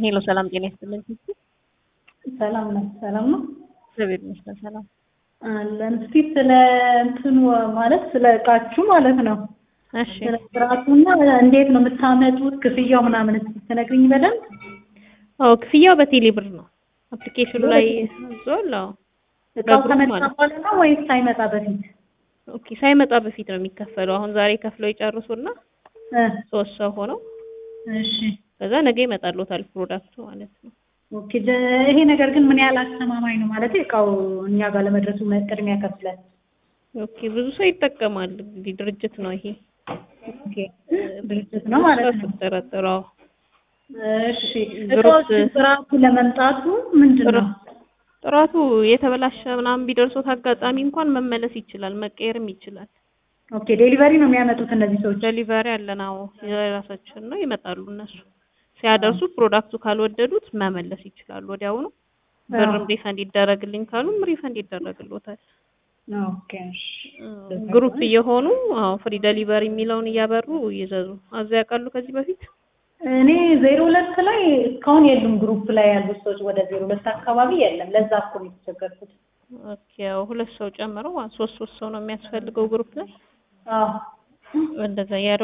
ሄሎ ሰላም ጤና ይስጥልኝ። ሰላም ነው። ሰላም ነው። እግዚአብሔር ይመስገን ሰላም አለን። እስቲ ስለ እንትኑ ማለት ስለ እቃችሁ ማለት ነው እሺ ስለ ስርዓቱና እንዴት ነው የምታመጡት ክፍያው ምናምን እስቲ ትነግሪኝ በደንብ። አዎ ክፍያው በቴሌ ብር ነው አፕሊኬሽኑ ላይ ዞል አዎ እቃው በግሩፕ ከመጣ ማለት በኋላ ነው ወይስ ሳይመጣ በፊት? ኦኬ ሳይመጣ በፊት ነው የሚከፈለው አሁን ዛሬ ከፍለው ይጨርሱና እ ሶስት ሰው ሆነው እሺ ከዛ ነገ ይመጣልዎታል ፕሮዳክቱ ማለት ነው ኦኬ። ደ- ይሄ ነገር ግን ምን ያህል አስተማማኝ ነው ማለት እቃው እኛ ጋር ለመድረሱ ምን ቅድሚያ ከፍለን? ኦኬ ብዙ ሰው ይጠቀማል እንግዲህ ድርጅት ነው ይሄ ኦኬ ድርጅት ነው ማለት ነው። ተጠረጠረው እሺ ግሩፕ- እቃዎች ጥራቱ ለመምጣቱ ምንድን ነው? ጥራቱ የተበላሸ ምናምን ቢደርሶት አጋጣሚ እንኳን መመለስ ይችላል መቀየርም ይችላል ኦኬ ዴሊቨሪ ነው የሚያመጡት እነዚህ ሰዎች? ዴሊቨሪ አለን አዎ የራሳችን ነው ይመጣሉ እነሱ ሲያደርሱ ፕሮዳክቱ ካልወደዱት መመለስ ይችላሉ ወዲያውኑ ብርም ሪፈንድ ይደረግልኝ ካሉም ሪፈንድ ይደረግልዎታል ኦኬ እሺ። ግሩፕ እየሆኑ አዎ ፍሪ ዴሊቨሪ የሚለውን እያበሩ ይዘዙ አዘ ያውቃሉ ከዚህ በፊት እኔ ዜሮ ሁለት ላይ እስካሁን የሉም ግሩፕ ላይ ያሉት ሰዎች ወደ ዜሮ ሁለት አካባቢ የለም። ለዛ እኮ ነው የተቸገርኩት። ኦኬ ያው ሁለት ሰው ጨምረው ሶስት ሶስት ሰው ነው የሚያስፈልገው ግሩፕ ላይ አዎ እንደዛ